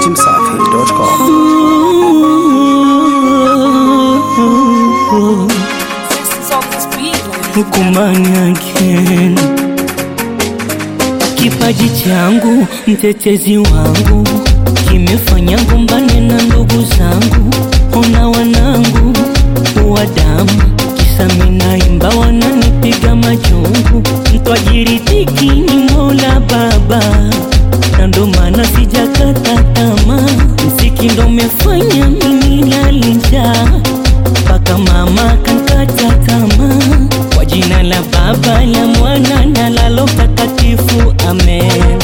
dachimsafi.com. Hukumani again. Kipaji changu mtetezi wangu kimefanya gombane na ndugu zangu, ona wanangu wa damu, kisa minaimba wananipiga majungu. Mtwajiritiki ni Mola Baba, na ndo maana sijakata tamaa. Mziki ndo umefanya mimi nalinja mpaka mama kankata tamaa. Kwa jina la Baba la Mwana na la Roho Mtakatifu, amen.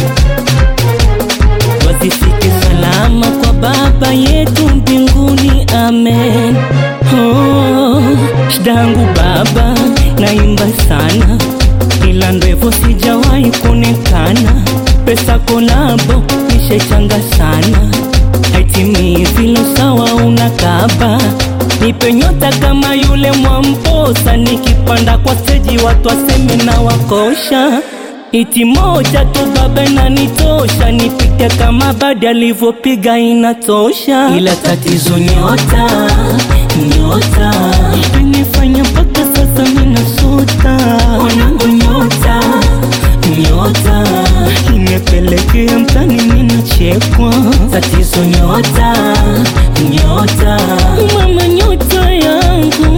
Wasifike salama kwa Baba yetu mbinguni, amen. Oh, shida yangu Baba, naimba sana, ila ndevo sijawahi kuonekana. Pesa kolabo nishechanga sana, haitimii vile sawa unakaba Nipe nyota kama yule Mwamposa, nikipanda kwa steji watu waseme na wakosha. Iti moja tu baba inanitosha, nipite kama badi alivyopiga inatosha, ila tatizo nyota, nyota inifanya mpaka sasa minasota. Wanangu nyota, nyota imepelekea mtani minachekwa, tatizo nyota, nyota mama nyota yangu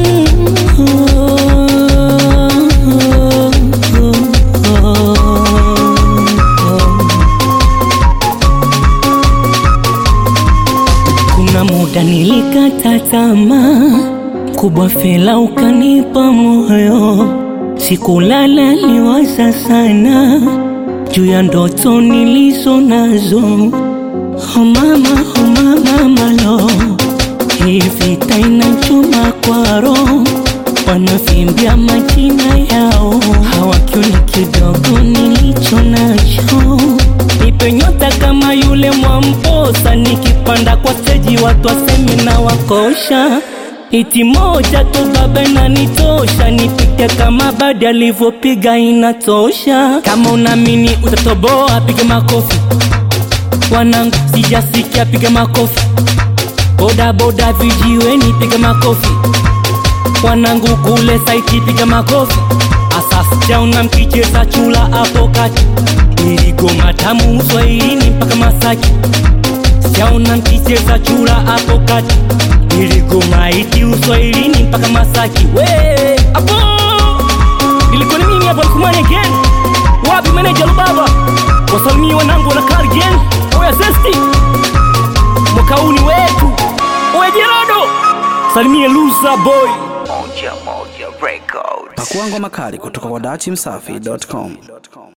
Kuna muda nilikata tamaa, kubwa fela ukanipa moyo, sikulala liwaza sana juu ya ndoto nilizo nazo. Oh mama, oh mama, malo hii vita inachoma kwa roho, wanavimbia majina yao, hawakioni kidogo nilicho nacho. Nipe nyota kama yule Mwamposa, nikipanda kwa steji watu waseme na wakosha. Iti moja tu baba inanitosha, nipite kama badi alivyopiga inatosha. Kama unaamini utatoboa, piga makofi. Wanangu sijasikia, piga makofi. Boda boda vijiweni, piga makofi. Wanangu kule saiti, piga makofi. Asasi jauna mkicheza chula hapo kati, iligoma tamu Swahilini mpaka Masaki. Sijaona mkicheza chura hapo kati, iligoma iti Uswahilini mpaka Masaki. We hapo ilikuwa ni mimi hapo, Lukumani again. Wapi meneja Lubaba? Wasalimie wanangu wana Kargen, oya zesti mwaka huu ni wetu. Oya Jerodo, salimie Luza boy. Pakua ngoma kali kutoka kwa dachimsafi.com.